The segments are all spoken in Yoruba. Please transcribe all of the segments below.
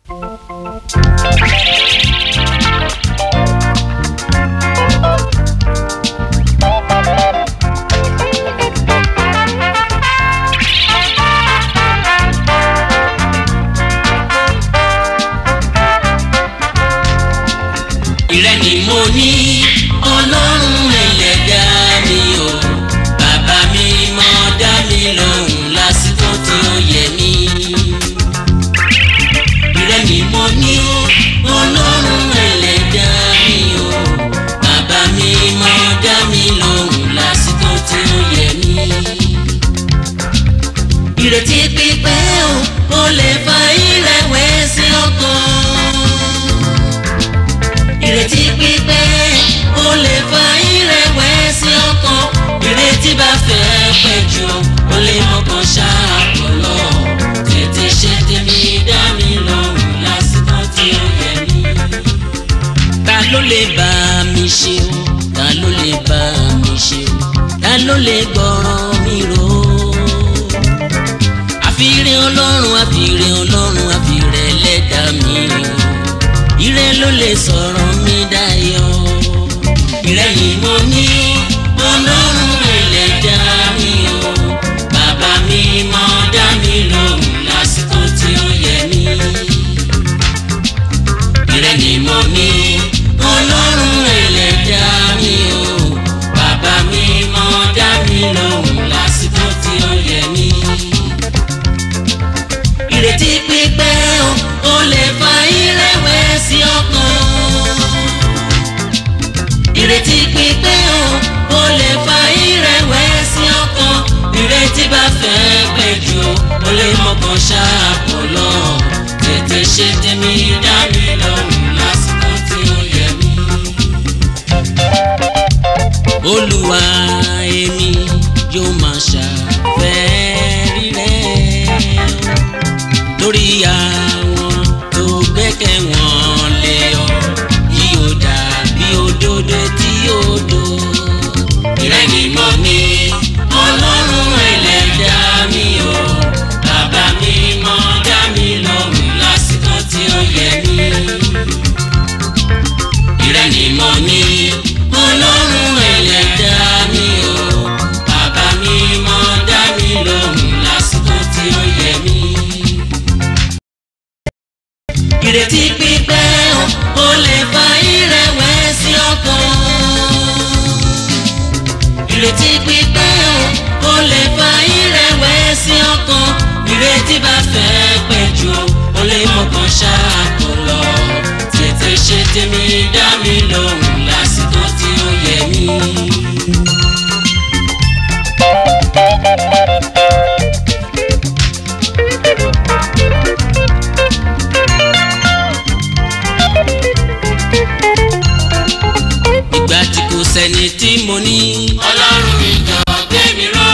ìrẹ́ ni mo ní ọlọ́run ẹlẹ́dá mi o bàbá mi mọ dá mi lóhùn lásìkò tí ó yẹ mí. ìrẹ́ ni mo ní ọlọ́run ẹlẹ́dá mi o bàbá mi mọ dá mi lóhùn lásìkò tí ó yẹ mí. ìrètí pípẹ́ o ó lè fa ìrẹ̀wẹ̀sì ọkàn ìrètí pípẹ́ ó lè fa ìrẹ̀wẹ̀sì ọkàn ìrètí bá fẹ́ pẹ́ jù ó lè mọ̀kàn ṣàpọ̀lọ́ tètè ṣe tèmi dá mi lóhùn lásìkò tí ó yẹ mí. ta ló lè bá mi ṣe o ta ló lè bá mi ṣe o ta ló lè gbọ́ràn mi rò ó. àfìrè ọlọ́run àfìrè ọlọ́run àfìrè ẹlẹ́dàá mi o ire ló lè sọ̀rọ̀ mi dayọ̀. ìrẹ́ ni mo ní ọlọ́run ẹlẹ́dá mi o bàbá mi mọ dá mi lóhùn lásìkò tí ó yẹ mí. ìrẹ́ ni mo ní ọlọ́run ẹlẹ́dá mi o bàbá mi mọ dá mi lóhùn lásìkò tí ó yẹ mí ìrètí pípẹ́ o ó lè fa ìrẹ̀wẹ̀sì ọkàn. ìrètí pípẹ́ o ó lè fa ìrẹ̀wẹ̀sì ọkàn. ìrètí bá fẹ́ pẹ́ jù ó lè mọ̀kàn ṣáàpọ̀ lọ. tètè ṣe tèmi dá mi lọ́rùn lásìkò tí ó yẹ mí. olúwa èmi yóò máa ṣàfẹ́rí rẹ̀ lórí àwọn tó gbẹ́kẹ̀ wọ́n lé ọ kí o dàbí òdodo tí ó do. ìrẹ́ ni mo ní ọlọ́run ẹlẹ́dá mi o bàbá mi mọ dá mi lóhùn lásìkò tí ó yẹ mí. ìrẹ́ ni mo ní ọlọ́run ẹlẹ́dá mi o bàbá mi mọ dá mi lóhùn lásìkò tí ó yẹ mí ìrètí pípẹ́ o ó lè fa ìrẹ̀wẹ̀sì ọkàn. ìrètí pípẹ́ o ó lè fa ìrẹ̀wẹ̀sì ọkàn. ìrètí bá fẹ́ pẹ́ jù ó lè mọ̀kàn ṣáàkó lọ. tètè ṣe tèmi dá mi lóhùn lásìkò tí ó yẹ mí. ìgbà tí kò sẹ́ni tí mo ní. ọlọ́run mi jọ gbé mi ró.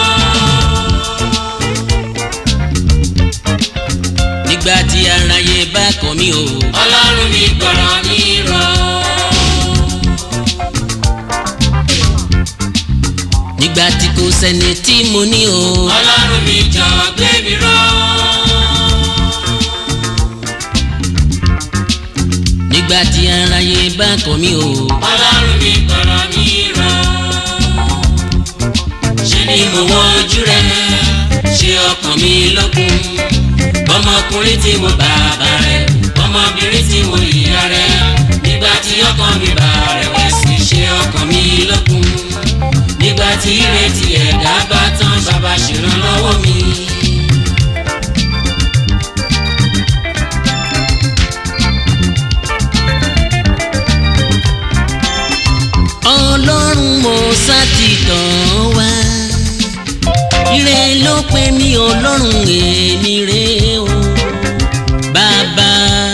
nígbà tí aráyé bá kọ̀ mí o. ọlọ́run mi gbọ́rọ̀ mi ró. nígbà tí kò sẹ́ni tí mo ní o. ọlọ́run mi jọ gbé mi ró. nígbà tí aráyé bá kọ̀ mí o. ọlọ́run mi gbọ́rọ̀ mi ró. ṣé ni mo wọ ojú rẹ ṣe ọkàn mi lókun ọmọkùnrin tí mo bàbá rẹ ọmọbìnrin tí mo ìyá rẹ nígbà tí ọkàn mi bá rẹ̀wẹ̀sì ṣe ọkàn mi lókun nígbà tí ìrètí ẹ̀dá bá tán bàbá ṣèrànlọ́wọ́ mi. ọlọ́run mo sátìtàn wá ire ló pè mí ọlọ́run èmi rè o bàbá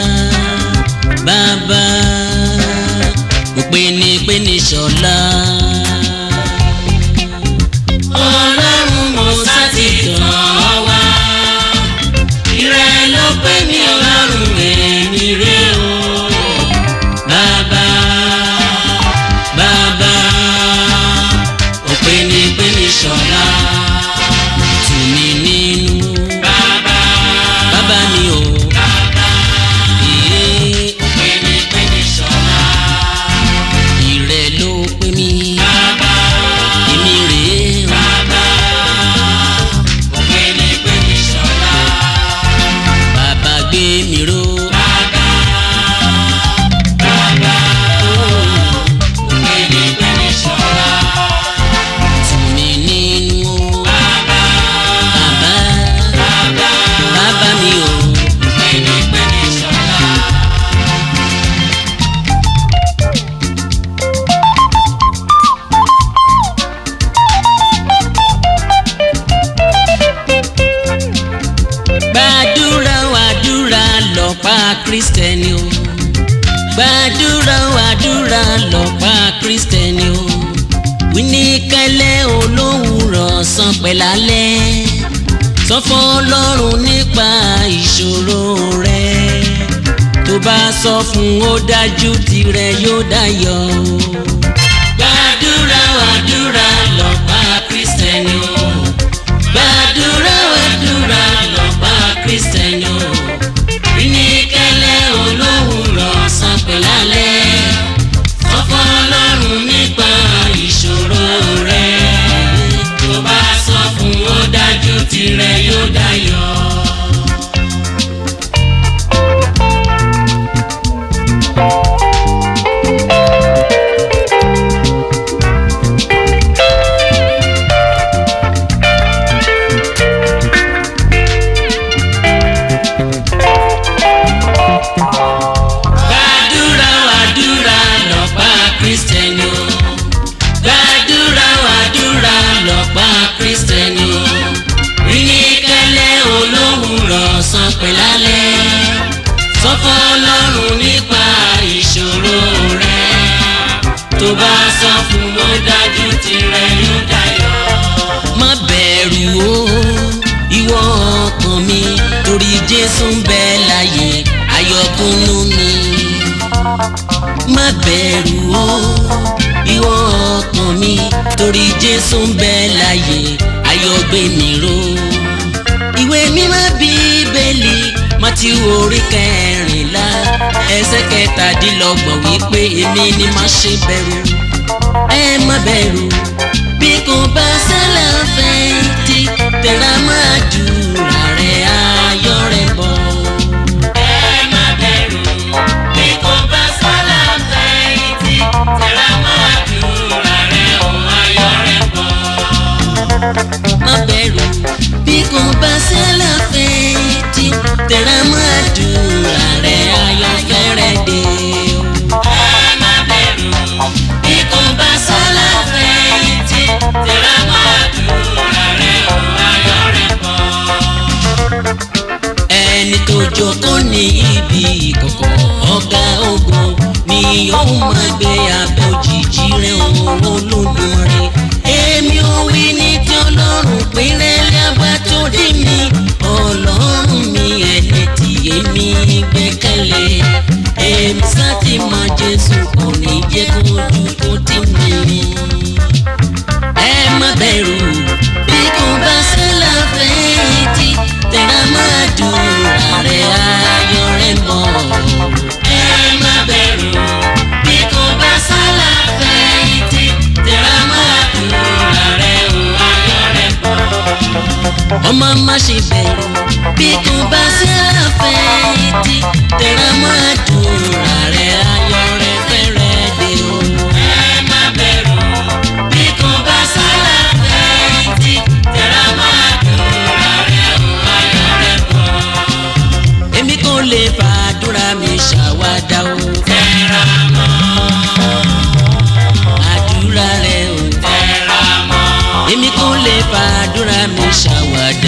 bàbá mo pè ní pè ní ṣọlá. ọlọ́run mo sátìtàn wá ire ló pè mí ọlọ́run èmi rè o bàbá bàbá òpè ní pè ní ṣọlá tù mí nínú bàbá bàbá mi o kristẹni o gbàdúrà o àdúrà lọ́pàá kristẹni o wíníkẹ́lẹ́ olówùrọ̀ san pẹ̀lálẹ́ sọ fún ọlọ́run nípa ìṣòro rẹ tó bá sọ fún ó dájú tirẹ̀ yóò dayọ̀ o. gbàdúrà o àdúrà lọ́pàá kristẹni o gbàdúrà o àdúrà lọ́pàá kristẹni o wíníkẹ́lẹ́ olówùrọ̀ san pẹ̀lálẹ́ sọ fún ọlọ́run nípa ìṣòro rẹ tó bá sọ fún ó dájú tirẹ̀ yóò dayọ̀. gbàdúrà wàdúrà lọ́pá kristẹni o gbàdúrà wàdúrà lọ́pá kristẹni o ríníkẹ́lẹ́ olówùrọ̀ san pẹ̀lálẹ́ sọ fún ọlọ́run nípa ìṣòro rẹ tó bá sọ fún ó dájú tirẹ̀ yóò dayọ̀. má bẹ̀rù o ìwọ ọkàn mi torí jésù ń bẹ láyé ayọ̀kúnnú mi má bẹ̀rù o ìwọ ọkàn mi torí jésù ń bẹ láyé ayọ̀gbé mi ró ìwé mímọ́ bíbélì Mátíù orí kẹrìnlá ẹsẹ̀ kẹtàdínlọ́gbọ̀n wípé èmi ni má ṣe bẹ̀rù ẹ má bẹ̀rù bí kò bá sálà fẹ̀yìntì tẹ̀ra máa dùrà rẹ̀ ayọ̀ rẹ̀ bọ̀. ẹ má bẹ̀rù bí kò bá sálà fẹ̀yìntì tẹ̀ra máa dùrà rẹ̀ ayọ̀ rẹ̀ bọ̀. má bẹ̀rù bí kò bá sálà fẹ̀yìntì tẹ̀ra máa dùrà rẹ̀ ayọ̀ fẹ́rẹ̀ dé. ẹ má bẹ̀rù bí kò bá sálà fẹ̀yìntì tẹ̀ra máa dùrà rẹ̀ ayọ̀ rẹ̀ bọ̀ ẹni tó jókòó ní ibi ìkọ̀kọ̀ ọ̀gá ogun ni yóò máa gbé abẹ́ òjìji rẹ̀ òun Olódùmarè èmi ò wí ní tí ọlọ́run péré lábá tó dé mi ọlọ́run mi ẹni tí èmi gbẹ́kẹ̀lé èmi sá ti mọ Jésù kò ní jẹ́ kó ojú kó tì mí ẹ má bẹ̀rù bí kò bá sálà fẹ̀yìntì tẹ̀ra máa dùrà rẹ̀ ayọ̀ rẹ̀ mọ́. ẹ má bẹ̀rù bí kò bá sálà fẹ̀yìntì tẹ̀ra máa dùrà rẹ̀ ayọ̀ rẹ̀ mọ́. ọmọ má ṣe bẹ̀rù bí kò bá sálà fẹ̀yìntì tẹ̀ra máa dùrà rẹ̀ ayọ̀ rẹ̀ fẹ́rẹ̀ dé o. ẹ má bẹ̀rù bí kò bá sálà fẹ̀yìntì tẹ̀ra máa dùrà rẹ̀ ayọ̀ rẹ̀ bọ̀. èmi kò lè fàdúrà mi ṣàwádà o. tẹ̀ra mọ́. àdúrà rẹ̀ o. tẹ̀ra mọ́. èmi kò lè fàdúrà mi ṣàwádà